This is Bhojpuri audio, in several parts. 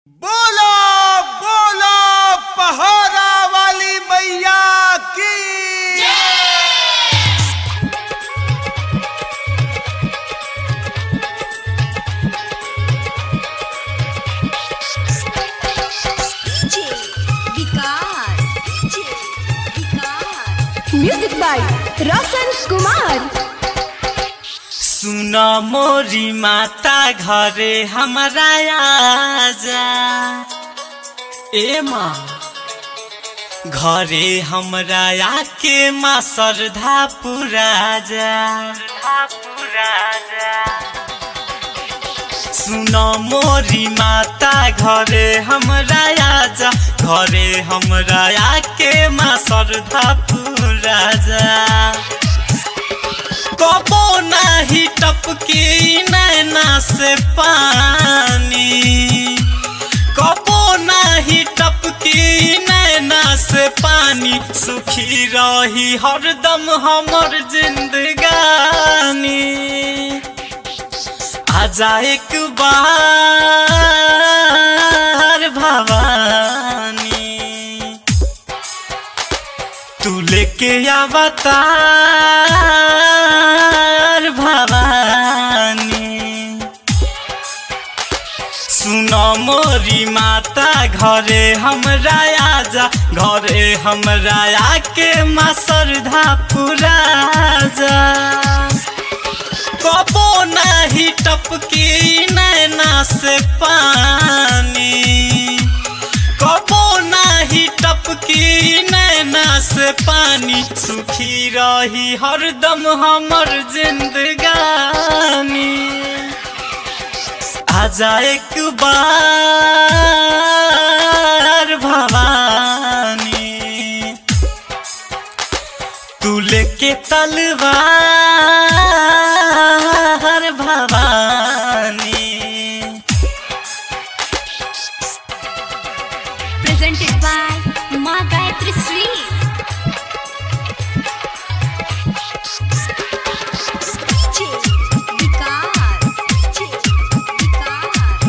बोलो बोलो पहाड़ा वाली मैया की DJ Vikas DJ Vikas music by Roshan Kumar सुन मोरी माता घरे हमारा आजा ए माँ घरे हमरा आके माँ श्रद्धा पूरा जा सुन मोरी माता घरे हमरा आजा घरे हमरा आके माँ श्रद्धा पूरा जा कबो नाही टपकी नैना से पानी कबो नाही टपकी नैना से पानी सुखी रही हरदम हमर जिंदगानी आजा एक बार भवानी तू लेके अवतार भवानी सुनो मोरी माता घरे हमरा आजा घरे हमरा आके माँ श्रद्धा पूरा जा कबो नाही टपकी नैना से पानी कबो नाही टपकी नैना से पानी सुखी रही हरदम हमर जिंदगानी आजा एक बार भवानी तू लेके तलवार भवानी presented by माँ गायत्री श्री DJ विकास DJ विकास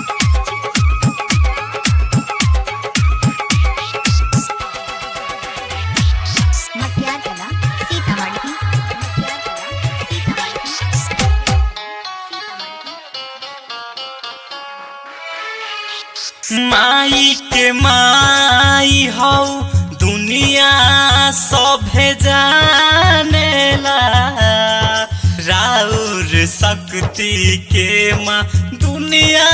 मटियार कला सीतामढ़ी मटियार कला सीतामढ़ी माई के माई हौ दुनिया सभे जानेला राउर शक्ति के माँ दुनिया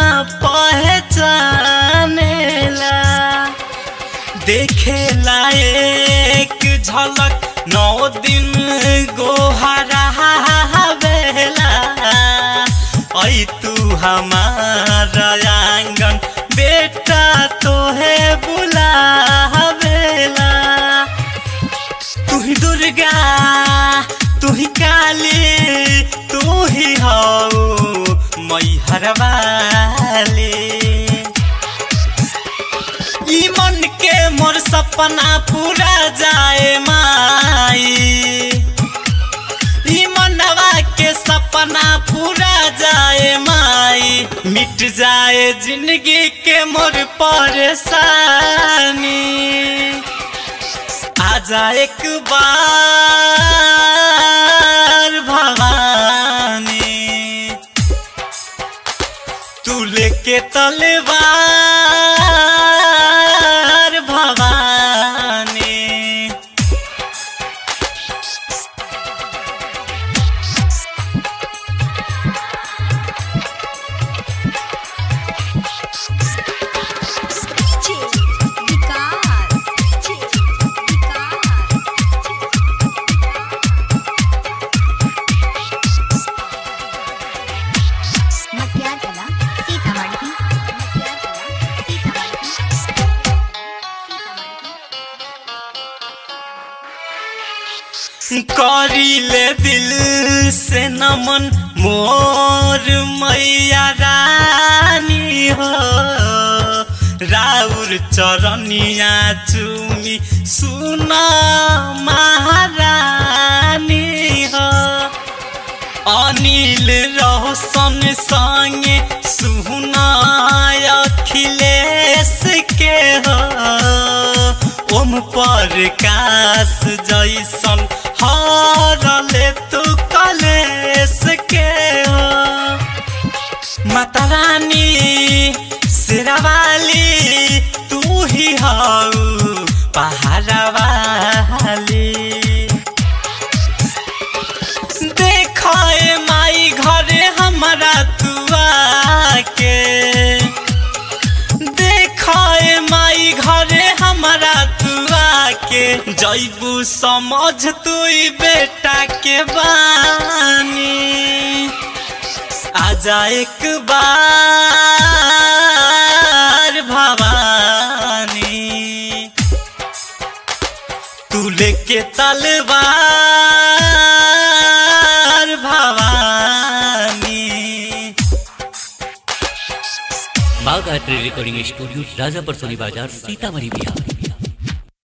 पहचानेला देखे लायक झलक नौ दिन गोहरा बेला ऐ तू हमारा आंगन बेटा तोहे बुलावेला तू ही दुर्गा तू ही काली तू ही हौ मैहर वाली ई मन के मोर सपना पूरा जाए माई ई मनवा के सपना पूरा जाए माई मिट जाए जिंदगी के मोर परेशानी आजा एक बार भवानी तू लेके तलवार भवानी DJ विकास DJ विकास मटियार कला सीतामढ़ी मटियार कला सीतामढ़ी करीले दिल से नमन मोर मैया रानी हो राउर चरनिया चुमी सुना महारानी हो अनिल रोशन संगे सुना अखिल अखिलेश के हो ओम प्रकाश जैसन हरले तू कलेश के हो माता रानी शेरावाली तू ही हऊ पहाड़ा वाली देखो ए माई घरे हमारा तुआ के देखो ए माई घरे हमारा तुआ के जैबू समझ तू बेटा के बानी आजा एक बार भवानी तू लेके तलवार भवानी Bagh art recording studio Rajapur Soni बाजार सीतामढ़ी बिहार